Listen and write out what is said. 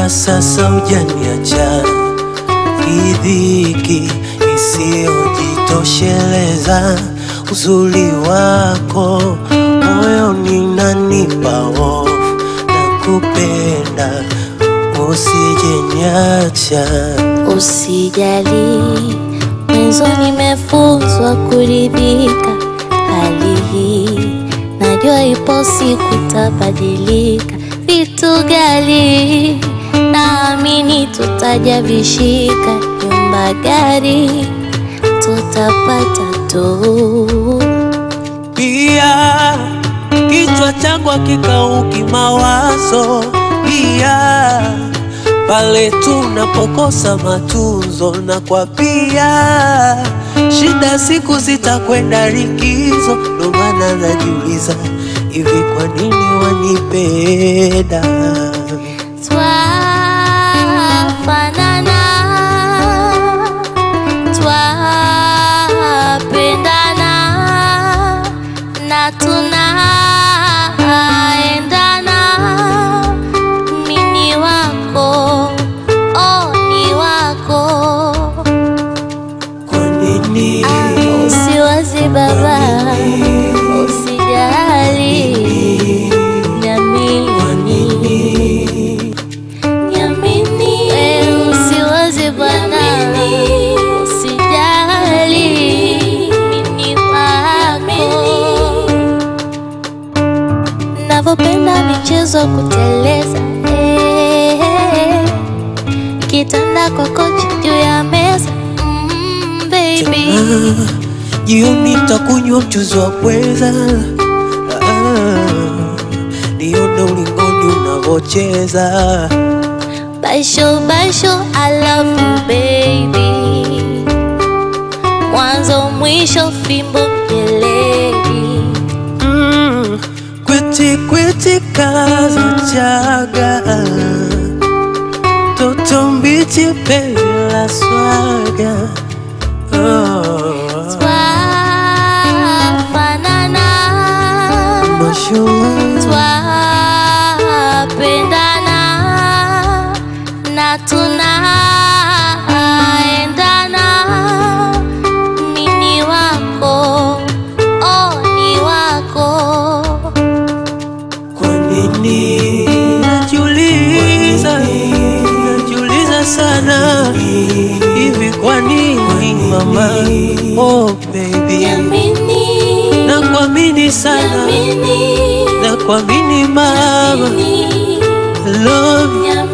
mpaka sasa hujaniacha, idhiki isiyojitosheleza, uzuri wako moyoni nanipa hofu na kupenda, usijeniacha. Usijali, mwenzo nimefunzwa kuridhika. Hali hii najua ipo siku tabadilika. Vitu gali naamini tutaja vishika, nyumba, gari tutapata tu. Pia kichwa changu hakikauki mawazo, pia pale tunapokosa matunzo, na kwa pia shida siku zitakwenda likizo, ndo maana najiuliza hivi, kwa nini wanipenda? Twafanana, twapendana na tunaendana. Mimi wako, oh, ni wako. Kwa nini? Usiwazi baba, usijali, niamini. Niamini, eh, usiwaze bwana, usijali, mimi wako. Navyopenda michezo kuteleza, eh, kitanda kwa kochi juu ya meza, mm, baby. Ah, Jioni takunywa mchuzi wa pweza, Ah, nione ulingoni unavocheza. Baisho, baisho, I love you baby. Mwanzo mwisho fimbo mjeledi. Mm, kwiti kwiti kaza chaga, toto mbichi penzi la swaga. Oh, Twafanana, mashallah. twapendana na tunaendana. Mimi wako, oh, ni wako. Kwa nini najiuliza, najiuliza sana hivi, kwa nini mama? Oh baby, Niamini, nakuamini sana, niamini. nakuamini mama, I love you. Niamini,